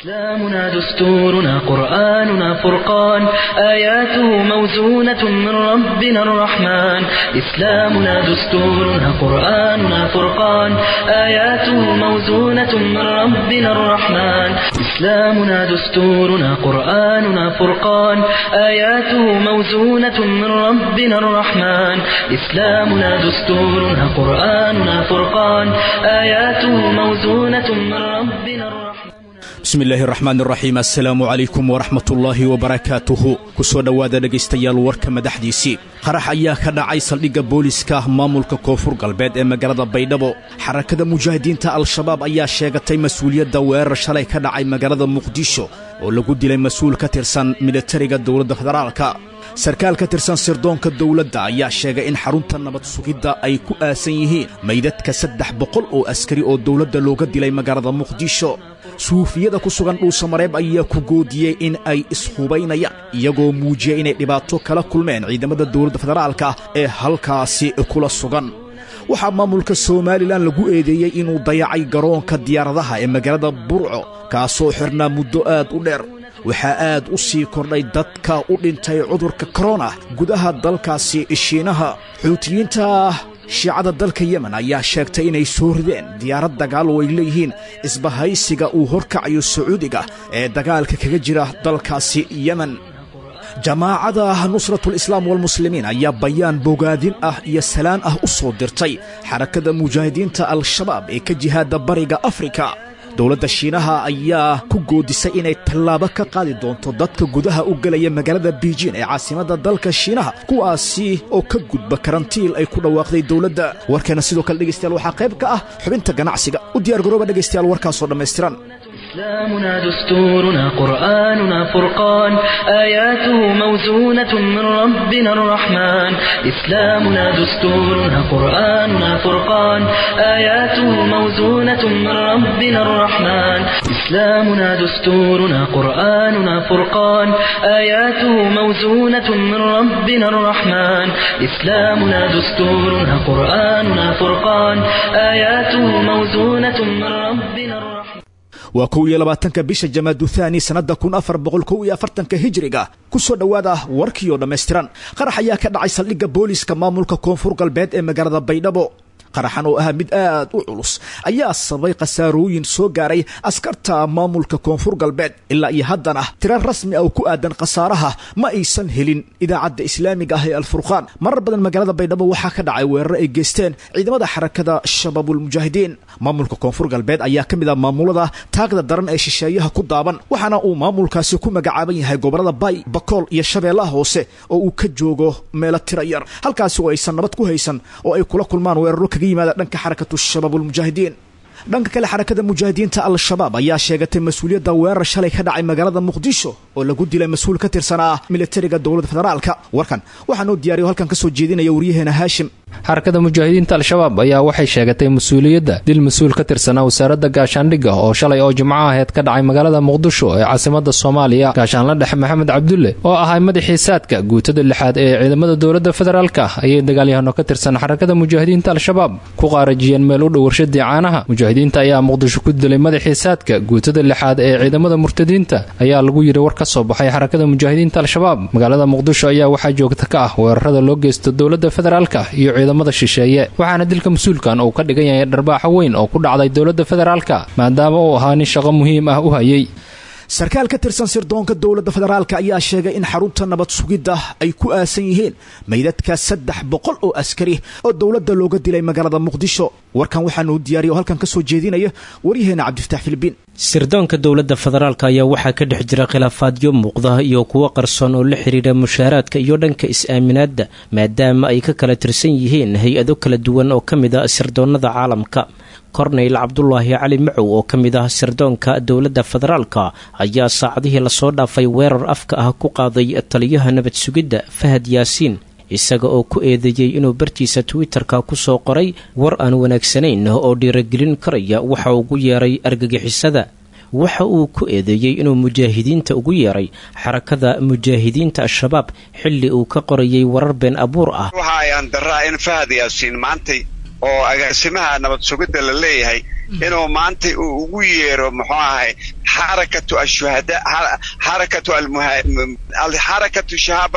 إسلامنا دستورنا قرآننا فرقان آياته موزونة من ربنا الرحمن إسلامنا دستورنا قرآننا فرقان آياته موزونة من ربنا الرحمن إسلامنا دستورنا قرآننا فرقان آياته موزونة من ربنا الرحمن إسلامنا دستورنا قرآننا فرقان آياته موزونة من ربنا الرحمن bismi illaahi raxmaan raxiim assalaamu calaykum waraxmatullaahi wabarakaatuhu ku soo dhowaada dhegaystayaal warka madaxdiisii qarax ayaa ka dhacay saldhigga booliska maamulka koonfur galbeed ee magaalada baydhabo xarakada mujaahidiinta al-shabaab ayaa sheegatay mas-uuliyadda weerar shalay ka dhacay magaalada muqdisho oo lagu dilay mas-uul ka tirsan militariga dowladda federaalka sarkaal ka tirsan sirdoonka dowladda ayaa sheegay in xarunta nabad sugidda ay ku aasan yihiin maydadka saddex boqol oo askari oo dowladda looga dilay magaalada muqdisho suufiyada ku sugan dhuusamareeb ayaa ku goodiyey in ay ishubaynayaan iyagoo muujiyey inay dhibaato kala kulmeen ciidamada dowladda federaalka ee halkaasi kula sugan waxaa maamulka somalilan lagu eedeeyey inuu dayacay garoonka diyaaradaha ee magaalada burco kaasoo xirnaa muddo aad u dheer waxaa aad u sii kordhay dadka u dhintay cudurka korona gudaha dalkaasi shiinaha xuutiyiinta shiicada dalka yemen ayaa sheegtay inay soo rideen diyaarad dagaal oo ay leeyihiin isbahaysiga uu horkacayo sacuudiga ee dagaalka kaga jira dalkaasi yemen jamaacada nusratul islaam walmuslimiin ayaa bayaan bogaadin ah iyo salaan ah u soo dirtay xarakada mujaahidiinta al-shabaab ee ka jihaada bariga afrika dowladda shiinaha ayaa ku goodisay inay tallaabo ka qaadi doonto dadka gudaha u gelaya magaalada biijin ee caasimadda dalka shiinaha kuwaasi oo ka gudba karantiil ay ku dhawaaqday dowladda warkeena sidoo kale dhegaystayaal waxaa qayb ka ah xubinta ganacsiga u diyaar garooba dhegaystayaal warkaasoo dhammaystiran إسلامنا دستورنا قرآننا فرقان آياته موزونة من ربنا الرحمن إسلامنا دستورنا قرآننا فرقان آياته موزونة من ربنا الرحمن إسلامنا دستورنا قرآننا فرقان آياته موزونة من ربنا الرحمن إسلامنا دستورنا قرآننا فرقان آياته موزونة من ربنا الرحمن waa kow iyo labaatanka bisha jamaadu thaani sannadda kun afar boqol kow iyo afartanka hijiriga ku soo dhowaada warkiioo dhammaystiran qarax ayaa ka dhacay saldhigga booliska maamulka koonfur galbeed ee magaalada baydhabo qaraxan oo ahaa mid aad u culus ayaa sababay khasaarooyin soo gaaray askarta maamulka koonfur galbeed ilaa iyo haddana tiro rasmi ah oo ku aadan khasaaraha ma aysan helin idaacadda islaamiga ah ee alfurqaan marar badan magaalada baydhabo waxaa ka dhacay weeraro ay geysteen ciidamada xarakada shabaabulmujaahidiin maamulka koonfur galbeed ayaa ka mid ah maamulada taagda daran ee shisheeyaha ku daaban waxaana uu maamulkaasi ku magacaaban yahay gobolada bay bakool iyo shabeellaha hoose oo uu ka joogo meelo tiro yar halkaasi oo aysan nabad ku haysan oo ay kula kulmaan weeraro kaga yimaada dhanka xarakatu shabaab ulmujaahidiin dhanka kale xarakada mujaahidiinta al-shabaab ayaa sheegatay mas-uuliyadda weerar shalay ka dhacay magaalada muqdisho oo lagu dilay mas-uul ka tirsanaa militariga dowladda federaalka warkan waxaa noo diyaariyo halkan ka soo jeedinaya waryaheena haashim xarakada mujaahidiinta al-shabaab ayaa waxay sheegatay mas-uuliyadda dil mas-uul ka tirsanaa wasaaradda gaashaandhigga oo shalay oo jimco aheyd ka dhacay magaalada muqdisho ee caasimada soomaaliya gaashaanla dhexe maxamed cabdulle oo ahay madaxii saadka guutada lixaad ee ciidamada dowladda federaalka ayay dagaalyahano ka tirsan xarakada mujaahidiinta al-shabaab ku qaarajiyeen meel u dhow warshadii caanaha mujaahidiinta ayaa muqdisho ku dilay madaxii saadka guutada lixaad ee ciidamada murtadiinta ayaa lagu yidhi war ka soo baxay xarakada mujaahidiinta al-shabaab magaalada muqdisho ayaa waxaa joogta ka ah weerarada loo geysto dowladda federaalka iyo ciidamada shisheeye waxaana dilka mas-uulkan uu ka dhigan yahay dharbaaxo weyn oo ku dhacday dowladda federaalka maadaama uu ahaa nin shaqo muhiim ah u hayay sarkaal ka tirsan sirdoonka dowladda federaalka ayaa sheegay in xarunta nabad sugidda ay ku aasan yihiin maydadka saddex boqol oo askari oo dowladda looga dilay magaalada muqdisho warkan waxaanuu diyaariya oo halkan ka soo jeedinaya waryaheena cabdifataax filibiin sirdoonka dowladda federaalk ayaa waxaa ka dhex jira khilaafaadyo muuqda iyo kuwo qarsoon oo la xidhiidha mushaaraadka iyo dhanka is-aaminaadda maadaama ay ka kala tirsan yihiin hay-ado kala duwan oo ka mid a sirdoonnada caalamka korneyl cabdulaahi cali macow oo ka mid ah sirdoonka dowladda federaalka ayaa saacadihii lasoo dhaafay weerar afka ah ku qaaday taliyaha nabad sugidda fahad yaasiin isaga oo ku eedeeyey inuu bartiisa twitter-ka kusoo qoray war aan wanaagsanayn oo dhiiragelin karaya waxa ugu yeeray argagixisada waxa uu ku eedeeyey inuu mujaahidiinta ugu yeeray xarakada mujaahidiinta al-shabaab xilli uu ka qorayay warar been abuur ah waxa ayaan daraa in fahad yaasiin maantay oo agaasimaha nabad sugidda la leeyahay inuu maanta uu ugu yeero muxuu ahay xarakatu ashuhada xarakatu xarakatu shabaab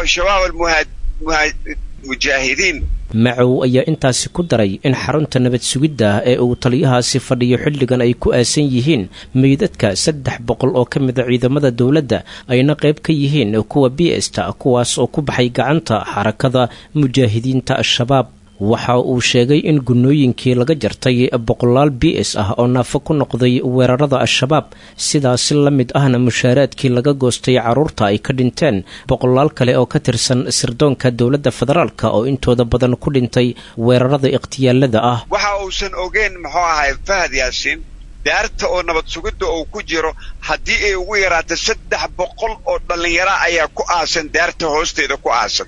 almujaahidiin macow ayaa intaasi ku daray in xarunta nabad sugidda ee uu taliyahaasi fadhiyo xilligan ay ku aasan yihiin meydadka saddex boqol oo ka mida ciidamada dowladda ayna qayb ka yihiin kuwa biesta kuwaas oo ku baxay gacanta xarakada mujaahidiinta al-shabaab waxa uu sheegay in gunnooyinkii laga jartay boqolaal b s ah oo naafo ku noqday weerarada al-shabaab sidaasi la mid ahna mushaaraadkii laga goostay carruurta ay ka dhinteen boqolaal kale oo ka tirsan sirdoonka dowladda federaalka oo intooda badan ku dhintay weerarada ikhtiyaalada ah waxa uusan ogeyn muxuu ahay fahad yaasiin daarta oo nabad sugidda uu ku jiro haddii ay ugu yaraato saddex boqol oo dhallinyara ayaa ku aasan daarta hoosteeda ku aasan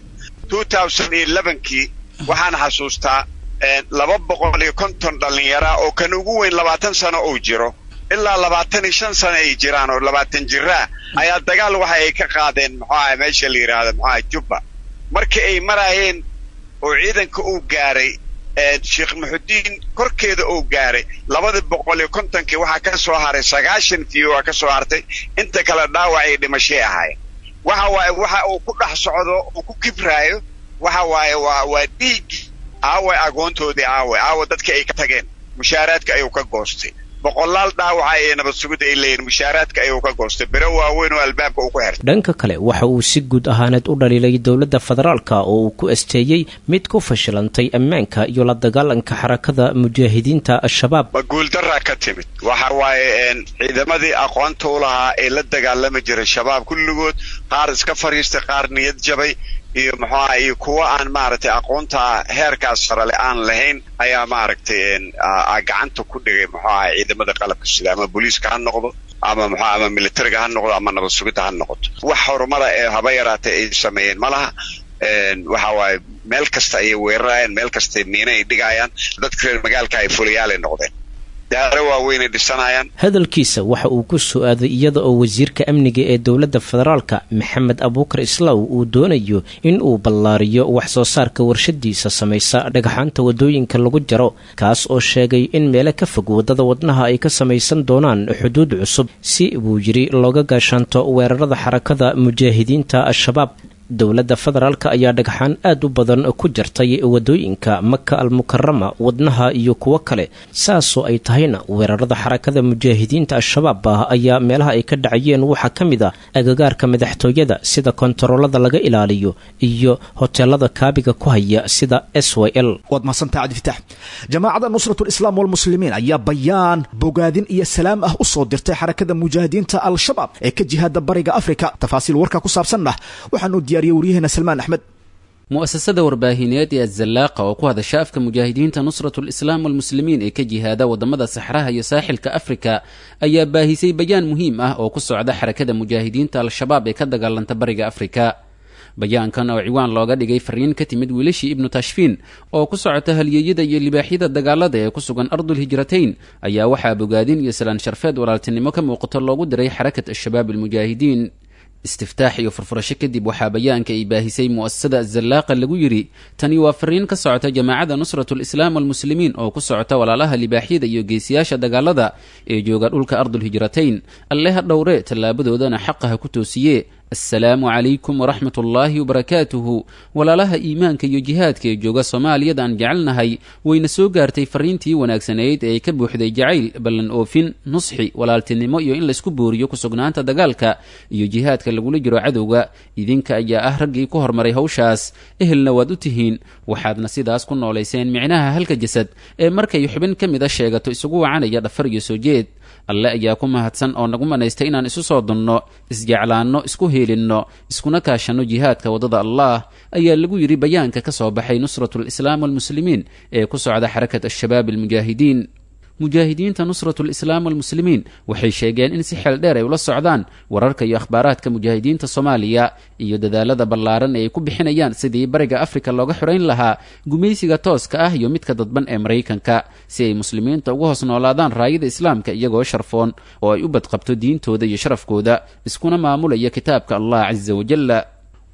kii waxaan xasuustaa laba boqol iyo konton dhallinyara oo kan ugu weyn labaatan sano uu jiro ilaa labaatan iyo shan sano ay jiraan oo labaatan jiraa ayaa dagaal waxa ay ka qaadeen muxuu ahay meesha la yidhaahdo muxuu ahay jubba markii ay maraayeen oo ciidanka uu gaaray sheekh muxudiin korkeeda uu gaaray labadii boqol iyo kontonkii waxaa ka soo haray sagaashan fiyo waa ka soo hartay inta kale dhaawac ay dhimashay ahaayeen waxa waaye waxa uu ku dhex socdo uu ku kibraayo waxa waaye waa waa dhiiggii aawe agoontoodii aawe aawe dadkii ay ka tageen mushaaraadka ayuu ka goostay boqolaal dhaawaca ee nabad sugidda ay leeyihin mushaaraadka ayuu ka goostay biro waaweyn oo albaabka uu ku xirtay dhanka kale waxa uu si guud ahaaneed u dhaliilay dowladda federaalka oo uu ku asteeyey mid ku fashilantay ammaanka iyo la dagaalanka xarakada mujaahidiinta al-shabaab ma guuldaraa ka timid waxa waaye ciidamadii aqoonta u lahaa ee la dagaalami jiray shabaab kulligood qaar iska fadhiistay qaar niyad jabay iyo muxuu aha iyo kuwa aan maaragtay aqoonta heerkaas sarale aan lahayn ayaa maaragtay gacanta ku dhigay muxuu aha ciidamada qalabka sida ama booliiska ha noqdo ama muxuu ama militariga ha noqdo ama nabad sugidda ha noqoto wax horumara ee haba yaraatay ay sameeyeen ma laha waxa waaye meel kasta ayay weerarayaan meel kasta miina ay dhigayaan dadka reer magaalka ay fuliyaalay noqdeen daaro waaweynay dhisanayaan hadalkiisa waxa uu ku soo-aaday iyada oo wasiirka amniga ee dowladda federaalka maxamed abuukar islaw uu doonayo in uu ballaariyo wax soo saarka warshadiisa samaysa dhagxaanta waddooyinka lagu jaro kaas oo sheegay in meelo ka fog waddada wadnaha ay ka samaysan doonaan xuduud cusub si buu yidhi looga gaashaanto weerarada xarakada mujaahidiinta al-shabaab dowladda federaalka ayaa dhagxaan aad u badan ku jartay waddooyinka maka almukarama wadnaha iyo kuwo kale saasoo ay tahayna weerarada xarakada mujaahidiinta al-shabaab ah ayaa meelaha ay ka dhacayeen waxaa ka mid a agagaarka madaxtooyada sida kontaroolada laga ilaaliyo iyo hoteelada kaabiga ku haya sida s y l waad mahadsantaha cabdifitaax jamaacadda nusratulislaam walmuslimiin ayaa bayaan bogaadin iyo salaam ah u soo dirtay xarakada mujaahidiinta al-shabaab ee ka jihaada bariga afrika tafaasiil warka ku saabsanna waxaanu waryaheena salmaan axmed mu'asasada warbaahineed ee azallaaqa oo ku hadasha afka mujaahidiinta nusratulislaam walmuslimiin ee ka jihaada waddamada saxraha iyo saaxilka afrika ayaa baahisay bayaan muhiim ah oo ku socda xarakada mujaahidiinta al-shabaab ee ka dagaalanta bariga afrika bayaankan oo ciwaan looga dhigay fariin ka timid wiilashii ibnu tashfiin oo ku socota halyeeyada iyo libaaxyada dagaalada ee ku sugan ardulhijratayn ayaa waxaa bogaadin iyo salaan sharfeed walaaltinimo ka muuqato loogu diray xarakat al-shabaab almujaahidiin istiftaax iyo furfurasho kadib waxaa bayaanka ay baahisay mu'asasada azallaaqa lagu yidhi tani waa fariin ka socota jamaacadda nusratulislaam walmuslimiin oo ku socota walaalaha libaaxyada iyo geesiyaasha dagaalada ee jooga dhulka ardulhijratayn alle ha dhowre tallaabadoodana xaqa ha ku toosiye assalaamu calaykum waraxmat ullaahi wabarakaatuhu walaalaha iimaanka iyo jihaadka ee jooga soomaaliyada aan jecelnahay wayna soo gaartay fariintii wanaagsanayd ee ka buuxday jacayl ballan oofin nusxi walaaltinimo iyo in laysku booriyo ku sugnaanta dagaalka iyo jihaadka lagula jiro cadowga idinka ayaa ah raggii ku hormaray hawshaas ehelna waad u tihiin waxaadna sidaas ku noolayseen micnaha halka jasad ee markay xubin ka mida sheegato isugu wacanaya dhafar iyo soo jeed alle ayaa ku mahadsan oo nagu manaystay inaan isu soo dunno isjeclaanno isku heelinno iskuna kaashanno jihaadka waddada allah ayaa lagu yidhi bayaanka ka soo baxay nusratulislaam walmuslimiin ee ku socda xarakat al-shabaab almujaahidiin mujaahidiinta nusratulislaam walmuslimiin waxay sheegeen in si xeel dheer ay ula socdaan wararka iyo akhbaaraadka mujaahidiinta soomaaliya iyo dadaalada ballaaran ee ay ku bixinayaan sidii bariga afrika looga xorayn lahaa gumaysiga tooska ah iyo midka dadban ee maraykanka si ay muslimiinta uga hoos noolaadaan raayada islaamka iyagoo sharfoon oo ay u badqabto diintooda iyo sharafkooda iskuna maamulaya kitaabka allah casa wajalla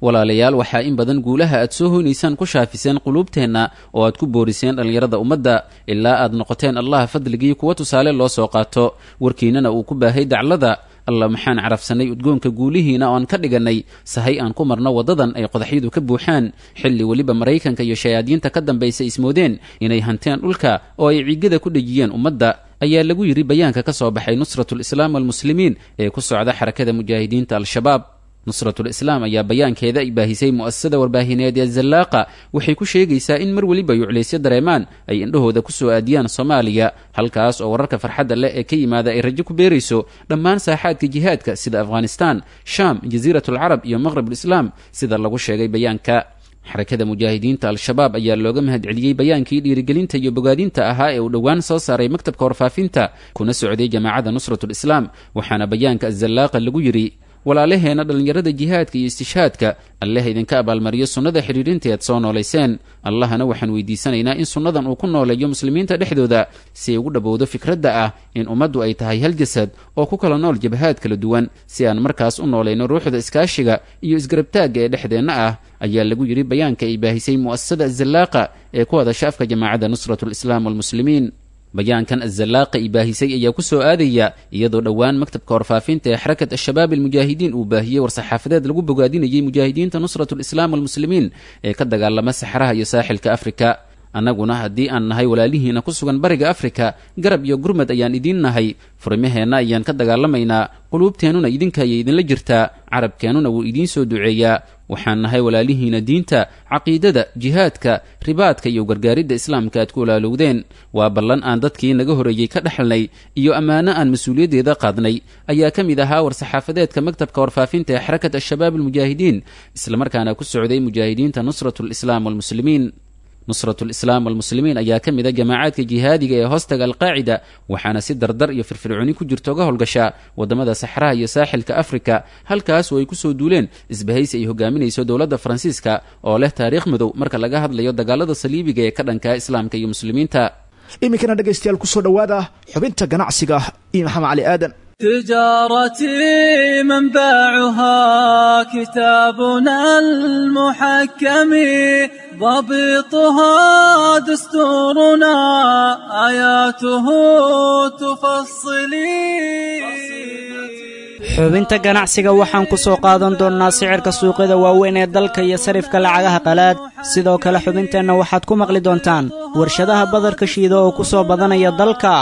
walaalayaal waxaa in badan guulaha aad soo hoynaysaan ku shaafiseen quluubteenna oo aad ku booriseen dhallinyarada ummadda ilaa aad noqoteen allaha fadligii kuwa tusaale loo soo qaato warkiinnana uu ku baahay daclada alla maxaan carafsannay udgoonka guulihiina oan ka dhigannay sahay aan ku marno waddadan ay qodaxyadu ka buuxaan xilli weliba maraykanka iyo shayaadiinta ka dambaysa ismoodeen inay hanteen dhulka oo ay ciigada ku dhejiyeen ummadda ayaa lagu yidhi bayaanka ka soo baxay nusratu lislaam walmuslimiin ee ku socda xarakada mujaahidiinta al-shabaab nusratul islaam ayaa bayaankeeda ay baahisay mu'asasada warbaahineed ee zallaaqa waxay ku sheegaysaa in mar weliba yuclaysyo dareemaan ay indhahooda ku soo aadiyaan soomaaliya halkaas oo wararka farxadda leh ee ka yimaada ay rajo ku beerayso dhammaan saaxaadka jihaadka sida afghanistaan shaam jasiiratulcarab iyo maqrabulislaam sida lagu sheegay bayaanka xarakada mujaahidiinta al-shabaab ayaa looga mahadceliyey bayaankii dhiirigelinta iyo bogaadinta ahaa ee uu dhowaan soo saaray maktabka warfaafinta kuna socday jamaacadda nusratul islaam waxaana bayaanka azallaaqa lagu yidhi walaalaheenna dhallinyarada jihaadka iyo istishhaadka alleh idinka abaalmariyo sunnada xidhiidhinteed soo noolayseen allahna waxaan weydiisanaynaa in sunnadan uu ku nooleeyo muslimiinta dhexdooda si ay ugu dhowowdo fikradda ah in ummaddu ay tahay hal jasad oo ku kala nool jabhaad kala duwan si aan markaas u noolayno ruuxda iskaashiga iyo isgarabtaagga ee dhexdeenna ah ayaa lagu yidhi bayaanka ay baahisay mu'asasada azallaaqa ee ku hadasha afka jamaacadda nusratu lislaam walmuslimiin bayaankan azallaaqa i baahisay ayaa ku soo aadaya iyadoo dhowaan maktabka warfaafinta ee xarakat al-shabaab almujaahidiin uu baahiyey war-saxaafadeed lagu bogaadinayay mujaahidiinta nusratu lislaam walmuslimiin ee ka dagaalama saxraha iyo saaxilka afrika annaguna haddii aan nahay walaalihiina ku sugan bariga afrika garab iyo gurmad ayaan idiin nahay furmaheenna ayaan ka dagaalamaynaa quluubteennuna idinka ayay idinla jirtaa carabkeennuna wuu idiin soo duceeyaa waxaan nahay walaalihiina diinta caqiidada jihaadka ribaadka iyo gargaaridda islaamka aad ku walaalowdeen waa ballan aan dadkii naga horreeyey ka dhexalnay iyo ammaano aan mas-uuliyaddeeda qaadnay ayaa ka mid ahaa war-saxaafadeedka maktabka warfaafinta ee xarakat al-shabaab almujaahidiin islamarkaana ku socday mujaahidiinta nusratu lislaam walmuslimiin nusratu lislaam walmuslimiin ayaa ka mid a jamaacaadka jihaadiga ee hoostaga alqaacida waxaana si dardar iyo firfircooni ku jirto ga howlgashaa waddamada saxraha iyo saaxilka afrika halkaas oo ay ku soo duuleen isbahaysi ay hogaaminayso dowladda faransiiska oo leh taariikh madow marka laga hadlayo dagaalada saliibiga ee ka dhankaa islaamka iyo muslimiinta iminkana dhegaystayaal kusoo dhowaada xubinta ganacsiga iyo maxamed cali aadan تجارتي منبعها كتابنا المحكم ضبطها دستورنا آياته تفصلي xubinta ganacsiga waxaan ku soo qaadan doonnaa sicirka suuqyada waaweyn ee dalka iyo sarifka lacagaha qalaad sidoo kale xubinteenna waxaad ku maqli doontaan warshadaha badarka shiida oo ku soo badanaya dalka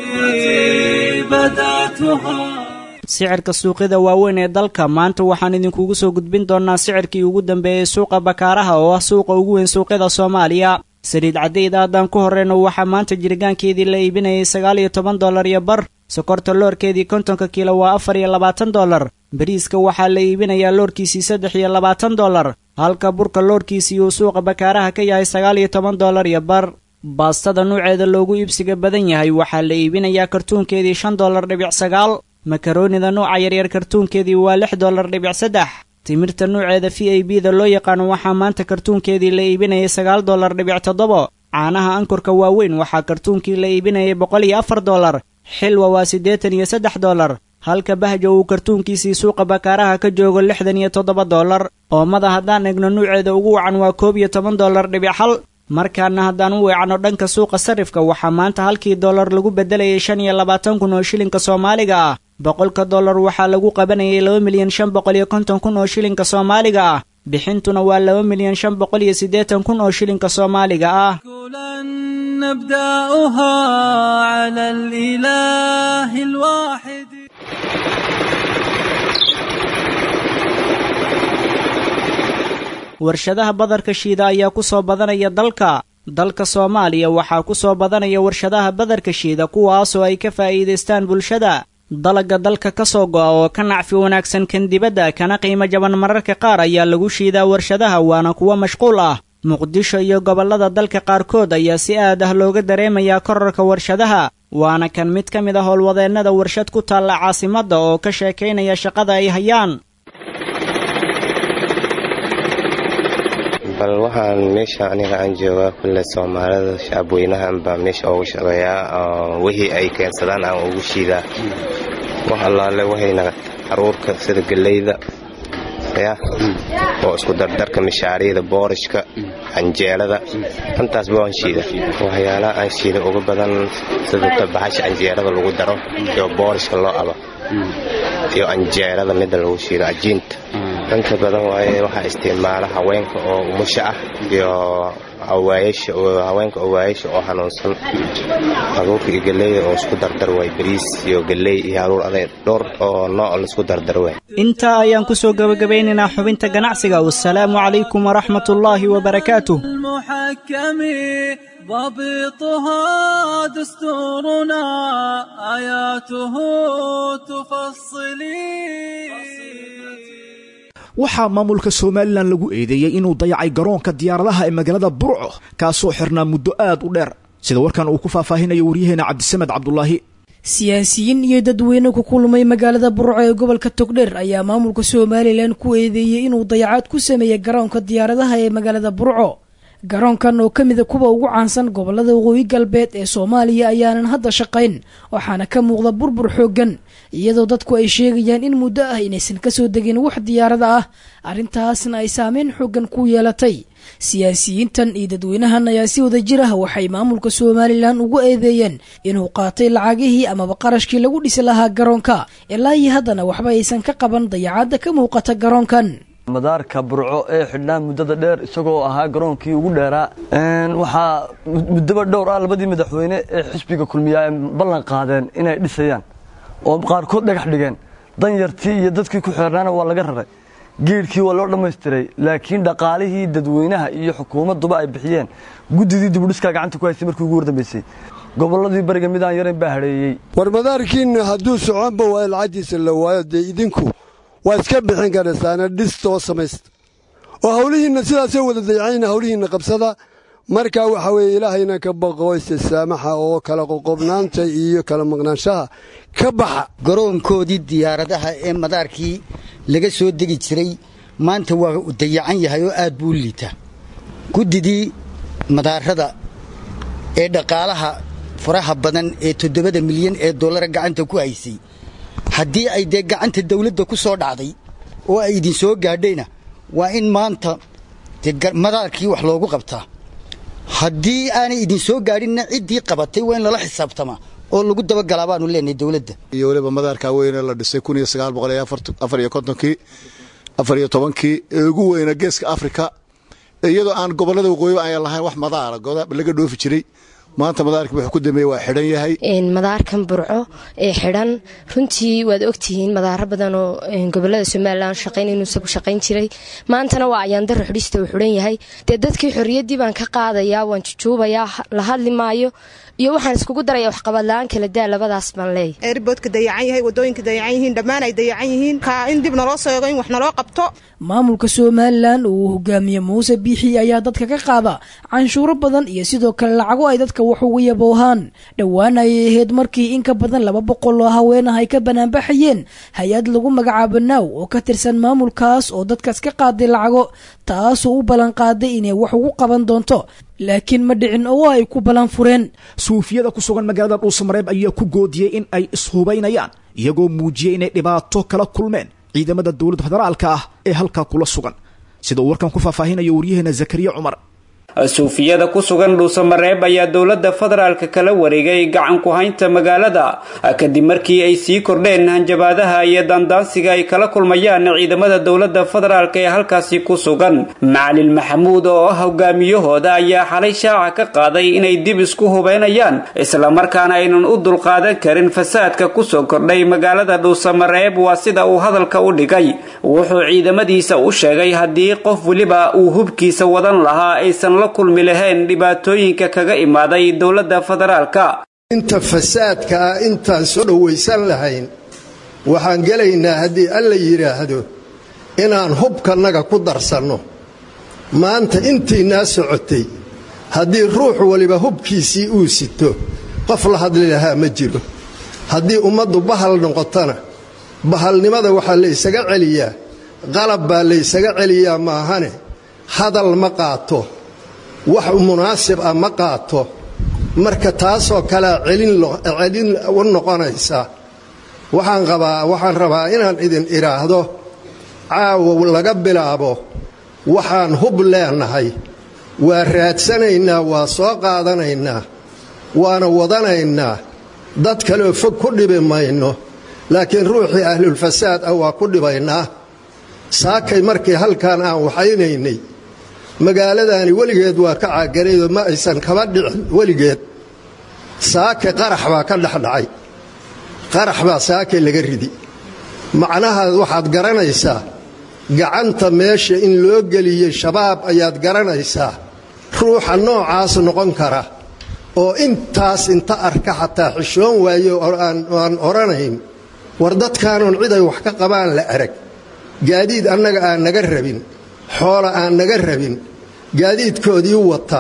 sicirka suuqyada waaweyn ee dalka maanta waxaan idinkugu soo gudbin doonnaa sicirkii ugu dambeeyey suuqa bakaaraha oo ah suuqa ugu weyn suuqyada soomaaliya saliid caddayda haddaan ku horreyno waxaa maanta jiritaankeedii la iibinayay sagaal iyo toban dollar iyo bar sokorta loorkeedii kontonka kiilo waa afar iyo labaatan dollar bariiska waxaa la iibinayaa loorkiisii saddex iyo labaatan dollar halka burka loorkiisii uu suuqa bakaaraha ka yahay sagaal iyo toban dollar iyo bar baastada nuuceeda loogu iibsiga badan yahay waxaa la iibinayaa kartuunkeedii shan dollar dhibic sagaal makaroonida nuuca yaryar kartuunkeedii waa lix dollar dhibic saddex timirta nuuceeda v a b da loo yaqaano waxaa maanta kartuunkeedii la iibinayay sagaal dollar dhibic toddobo caanaha ankorka waaweyn waxaa kartuunkii la iibinayay boqol iyo afar dollar xilwa waa siddeetan iyo saddex dollar halka bahjo uu kartuunkiisii suuqa bakaaraha ka joogo lixdan iyo toddoba dollar oomada haddaan egno nuuceeda ugu wacan waa koob iyo toban dollar dhibic xal markaana haddaan u weecno dhanka suuqa sarifka waxaa maanta halkii dollar lagu beddelayay shan iyo labaatan kun oo shilinka soomaaliga ah boqolka dollar waxaa lagu qabanayay laba milyan shan boqol iyo konton kun oo shilinka soomaaliga ah bixintuna waa laba milyan shan boqol iyo siddeetan kun oo shilinka soomaaliga ah نبدأها على الإله الواحد warshadaha badarka shiida ayaa ku soo badanaya dalka dalka soomaaliya waxaa ku soo badanaya warshadaha badarka shiida kuwaasoo ay ka faa'iidaystaan bulshada dalagga dalka ka soo go'a oo ka nacfi wanaagsan kan dibadda kana qiimo jaban mararka qaar ayaa lagu shiidaa warshadaha waana kuwo mashquul ah muqdisho iyo gobollada dalka qaarkood ayaa si aad ah looga dareemayaa korarka warshadaha waana kan mid ka mid a howlwadeennada warshad ku taalla caasimadda oo ka sheekaynaya shaqada ay hayaan bal waxaan meesha aniga aan joogaa kulle soomaalida shacabweynahan baa meesha ugu shaqeeyaa wixii ay keensadaan aan ugu shiidaa wax allaale waxayna caruurka sida geleyda ya oo isku dardarka mishaariyada boorishka canjeelada intaasba waan shiida waxyaalaha aan shiida uga badan sida tabaxasha canjeelada lagu daro iyo boorishka loo aba iyo canjeelada midda lagu shiido cajiinta inta badan waaye waxaa isticmaala haweenka oo umusha ah iyo haweenka owaayasha oo hanuunsan abuurka iyo galleyda oo isku dardar waay bariis iyo galley iyo haruur adeeg dhowr oo nooc laisku dardar waay intaa ayaan ku soo gebagabeynaynaa xubinta ganacsiga wasalaamu calaykum waraxmat ullaahi wabarakaatuh المحكم ضبطها دستورنا آياته تفصلي waxaa maamulka somalilan lagu eedeeyey inuu dayacay garoonka diyaaradaha ee magaalada burco kaasoo xirnaa muddo aad u dheer sida warkan uu ku faahfaahinayo waryaheena cabdisamed cabdulaahi siyaasiyiin iyo dadweyne ku kulmay magaalada burco ee gobolka togdheer ayaa maamulka somalilan ku eedeeyey inuu dayacaad ku sameeyey garoonka diyaaradaha ee magaalada burco garoonkan oo ka mida kuwa ugu caansan gobolada waqooyi galbeed ee soomaaliya ayaanan hadda shaqayn waxaana ka muuqda burbur xooggan iyadoo dadku ay sheegayaan in muddo ah inaysan kasoo degin wax diyaarada ah arrintaasna ay saameyn xooggan ku yeelatay siyaasiyiintan iyo dadweynahan ayaa si wada jir ah waxay maamulka somalilan ugu eedeeyeen inuu qaatay lacagihii amaba qarashkii lagu dhisi lahaa garoonka ilaa iyo haddana waxba aysan ka qaban dayacaadda ka muuqata garoonkan madaarka burco ee xidhnaa muddada dheer isagoo ahaa garoonkii ugu dheeraa waxaa muddoba dhowr ah labadii madaxweyne ee xisbiga kulmiya ay ballan qaadeen inay dhisayaan oo qaarkood dhagax dhigeen danyartii iyo dadkii ku xeernaana waa laga raray geedhkii waa loo dhammaystiray laakiin dhaqaalihii dadweynaha iyo xukuumadduba ay bixiyeen guddidii dibudhiskaa gacanta ku haystay markii ugu wardambaysay gobolladii bariga midaan yarayn baa hadheeyey war madaarkiinna hadduu soconba waayo lacagtiisa la waayo dee idinku waa iska bixin karaysaana dhistoo samaysta oo hawlihiinna sidaasoo wada dayacayna hawlihiinna qabsada markaa waxaa weeye ilaahayna ka baqo istisaamaxa oo kala qoqobnaanta iyo kala maqnaanshaha ka baxa garoonkoodii diyaaradaha ee madaarkii laga soo degi jiray maanta waa dayacan yahay oo aad buu u liitaa guddidii madaarada ee dhaqaalaha faraha badan ee toddobada milyan ee dollara gacanta ku haysay haddii ay dee gacanta dawladda ku soo dhacday oo ay idin soo gaadhayna waa in maanta dee madaarkii wax loogu qabtaa haddii aanay idin soo gaadhinna ciddii qabatay waa in lala xisaabtamaa oo lagu dabagalaa baanu leenahay dawladda iyo weliba madaarkaa weyne la dhisay kun iyo sagaal boqol iyo afar iyo kontonkii afar iyo tobankii ee ugu weyna geeska afrika iyadoo aan gobollada waqooyiba ayan lahayn wax madaara laga dhoofi jiray maanta madaarkii wuxuu ku dambeeyey waa xidhan yahay madaarkan burco ee xidhan runtii waad ogtihiin madaaro badan oo gobolada somalilan shaqayn inuu isagu shaqayn jiray maantana waa ayaandaro xidhista uu xidhan yahay dee dadkii xorriyaddii baan ka qaadayaa waan jujuubayaa la hadli maayo iyo waxaan iskugu daraya waxqabad la-aan kala daa labadaas baan leeyahy eerboodka dayacan yahay wadooyinka dayacan yihiin dhammaan ay dayacan yihiin kaa in dib naloo seego in wax naloo qabto maamulka somalilan oo uu hogaamiye muuse biixi ayaa dadka ka qaada canshuuro badan iyo sidoo kale lacago ay dadka wax ugu yaboohaan dhowaan ayay ahayd markii in ka badan laba boqol oo haween ah ay ka banaanbaxayeen hay-ad lagu magacaabo naaw oo ka tirsan maamulkaas oo dadkaas ka qaaday lacago taasoo u ballan qaaday inay wax ugu qaban doonto laakiin ma dhicin oo ay ku ballan fureen suufiyada ku sugan magaalada dhuusamareeb ayaa ku goodiyey in ay ishubaynayaan iyagoo muujiyey inay dhibaato kala kulmeen ciidamada dowladda federaalka ah ee halkaa kula sugan sida uu warkan ku faahfaahinayo waryaheena zakariya cumar suufiyada ku sugan dhuusamareeb ayaa dowladda federaalka kala wareegay gacan ku haynta magaalada kadib markii ay sii kordheen hanjabaadaha iyo daandaansiga ay kala kulmayaan ciidamada dowladda federaalk ee halkaasi ku sugan macalin maxamuud oo ah hogaamiyahooda ayaa xalay shaaca ka qaaday inay dib isku hubeynayaan islamarkaana aynan u dulqaadan karin fasaadka kusoo kordhay magaalada dhuusamareeb waa sida uu hadalka u dhigay wuxuu ciidamadiisa u sheegay haddii qof weliba uu hubkiisa wadan lahaa aysan la kulmi lahayn dhibaatooyinka kaga imaaday dowladda federaalka inta fasaadka ah intaan soo dhowaysan lahayn waxaan gelaynaa haddii alla yidhaahdo inaan hubkannaga ku darsanno maanta intiinaa socotay haddii ruux waliba hubkiisii uu sito qof la hadli lahaa ma jiro haddii ummaddu bahal noqotona bahalnimada waxaa laysaga celiyaa qalab baa laysaga celiyaa maahane hadal ma qaato wax munaasib ah ma qaato marka taasoo kalea celin u noqonaysa waxaan qabaa waxaan rabaa inaan idin idhaahdo caawa laga bilaabo waxaan hub leenahay waa raadsanaynaa waa soo qaadanaynaa waana wadanaynaa dad kaleoo fog ku dhibi mayno laakiin ruuxii ahlulfasaad ah waa ku dhibaynaa saakay markii halkan aan waxaynaynay magaaladaani weligeed waa ka caaganaydoo ma aysan kaba dhicin weligeed saake qarax baa ka dhexdhacay qarax baa saake laga ridi macnahaad waxaad garanaysaa gacanta meesha in loo geliyey shabaab ayaad garanaysaa ruuxa noocaas noqon kara oo intaas inta arka xataa xishoon waayo aan odhanayn war dadkaanoon cid ay wax ka qabaan la arag gaadiid annaga aan naga rabin xoola aan naga rabin gaadiidkoodii wata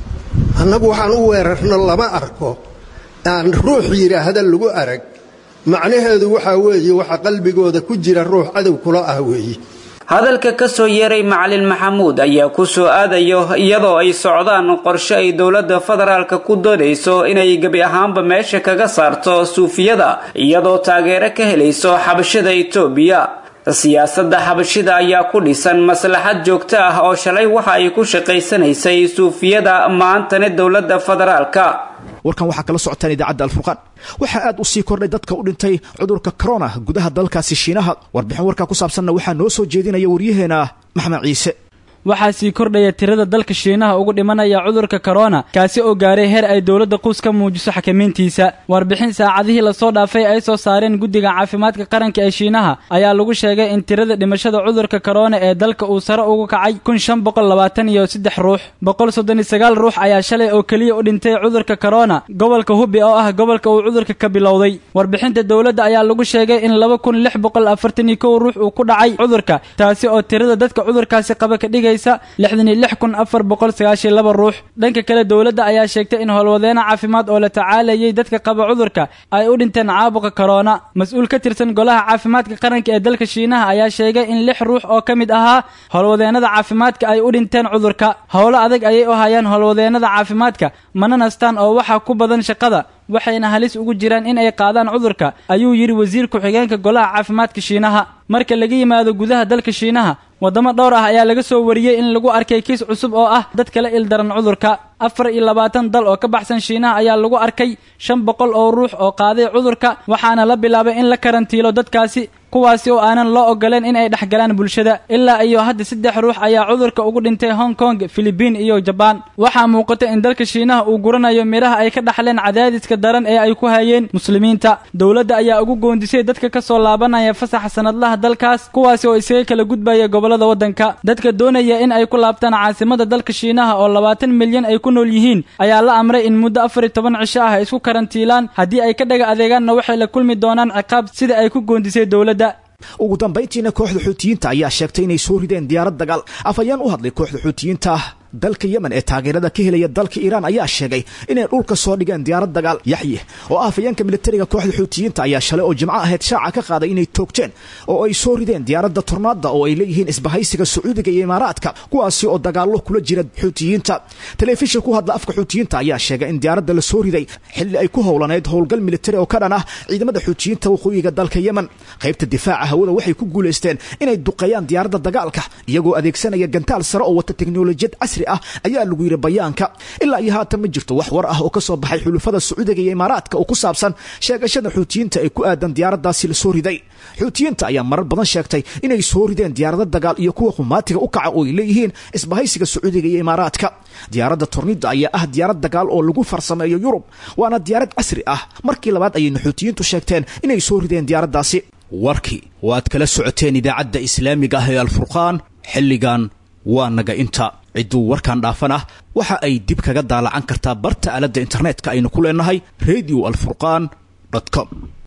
annagu waxaan u weerarno lama arko aan ruux yidhaahda lagu arag macnaheedu waxaa weeye waxa qalbigooda ku jira ruux cadow kula ah weeye hadalka ka soo yeeray macalin maxamuud ayaa ku soo aadayo iyadoo ay socdaan qorshe ay dowladda federaalka ku doonayso inay gebi ahaanba meesha kaga saarto suufiyada iyadoo taageero ka helayso xabashada itoobiya siyaasadda xabashida ayaa ku dhisan maslaxad joogto ah oo shalay waxa ay ku shaqaysanaysay suufiyada maantana dowladda federaalka warkan waxaa kala socotaan idaacadda alfurqaan waxaa aad u sii kordhay dadka u dhintay cudurka corona gudaha dalkaasi shiinaha warbixin warkaa ku saabsanna waxaa noo soo jeedinaya waryaheena maxmed ciise waxaa sii kordhaya tirada dalka shiinaha ugu dhimanaya cudurka korona kaasi oo gaaray heer ay dowladda quus ka muujiso xakamayntiisa warbixin saacadihii lasoo dhaafay ay soo saareen guddiga caafimaadka qaranka ee shiinaha ayaa lagu sheegay in tirada dhimashada cudurka korona ee dalka uu sare ugu kacay kun shan boqol labaatan iyo saddex ruux boqol soddon iyo sagaal ruux ayaa shalay oo keliya u dhintay cudurka korona gobolka hubi oo ah gobolka uu cudurka ka bilowday warbixinta dowladda ayaa lagu sheegay in laba kun lix boqol afartan iyo kow ruux uu ku dhacay cudurka taasi oo tirada dadka cudurkaasi qaba ka dhigay lixdan iyo lix kun afar boqol sagaashiyo laba ruux dhanka kale dowladda ayaa sheegtay in howlwadeena caafimaad oo la tacaalayay dadka qaba cudurka ay u dhinteen caabuqa korona mas-uul ka tirsan golaha caafimaadka qaranka ee dalka shiinaha ayaa sheegay in lix ruux oo ka mid ahaa howlwadeenada caafimaadka ay u dhinteen cudurka howlo adag ayay u hayaan howlwadeenada caafimaadka mana nastaan oo waxaa ku badan shaqada waxayna halis ugu jiraan in ay qaadaan cudurka ayuu yidhi wasiir ku-xigeenka golaha caafimaadka shiinaha marka laga yimaado gudaha dalka shiinaha waddamo dhowr ah ayaa laga soo wariyey in lagu arkay kiis cusub oo ah dad kala ildaran cudurka afar iyo labaatan dal oo ka baxsan shiinaha ayaa lagu arkay shan boqol oo ruux oo qaaday cudurka waxaana la bilaabay in la karantiilo dadkaasi kuwaasi oo aanan loo ogoleen in ay dhexgalaan bulshada ilaa iyo hadda saddex ruux ayaa cudurka ugu dhintay hong kong filibiin iyo jabaan waxaa muuqata in dalka shiinaha uu guranayo midhaha ay ka dhaxleen cadaadiska daran ee ay ku hayeen muslimiinta dowladda ayaa ugu goondisay dadka ka soo laabanaya fasaxa sanadlaha dalkaas kuwaasi oo isaga kala gudbaya gobollada waddanka dadka doonaya in ay ku laabtaan caasimada dalka shiinaha oo labaatan milyan ay ku nool yihiin ayaa la amray in muddo afar iyo toban cisho ah ay isku karantiilaan haddii ay ka dhaga adeegaanna waxay la kulmi doonaan ciqaab sida ay ku goondisay dowladda ugu dambayntiina kooxda xuutiyiinta ayaa sheegtay inay soo rideen diyaarad dagaal afhayeen u hadlay kooxda xuutiyiinta dalka yemen ee taageerada ka helaya dalka iiraan ayaa sheegay inay dhulka soo dhigeen diyaarad dagaal yaxye oo ah afhayeenka militariga kooxda xuutiyiinta ayaa shalay oo jimco ahayd shaaca ka qaaday inay toogteen oo ay soo rideen diyaaradda tornaada oo ay leeyihiin isbahaysiga sacuudiga iyo imaaraadka kuwaasi oo dagaallo kula jira xuutiyiinta telefishin ku hadla afka xuutiyiinta ayaa sheegay in diyaaradda la soo riday xilli ay ku howlaneyd howlgal militari oo ka dhan ah ciidamada xuutiyiinta waqooyiga dalka yemen qaybta difaaca hawada waxay ku guulaysteen inay duqeeyaan diyaaradda dagaalka iyagoo adeegsanaya gantaal sare oo wata teknolojiyad casri ah ayaa lagu yidhi bayaanka ilaa iyo haatan ma jirto wax war ah oo ka soo baxay xulufada sacuudiga iyo imaaraadka oo ku saabsan sheegashada xuutiyiinta ee ku aadan diyaaraddaasi la soo riday xuutiyiinta ayaa marar badan sheegtay inay soo rideen diyaarado dagaal iyo kuwa qumaatiga u kaca oo ay leeyihiin isbahaysiga sacuudiga iyo imaaraadka diyaaradda tornida ayaa ah diyaarad dagaal oo lagu farsameeyo yurub waana diyaarad casri ah markii labaad ayayna xuutiyiintu sheegteen inay soo rideen diyaaraddaasi warkii oo aad kala socoteen idaacadda islaamiga ah ee alfurqaan xilligan waa naga inta cidduu warkan dhaafan ah waxa ay dib kaga daalacan kartaa barta aaladda internetka aynu ku leenahay radio alfurqan com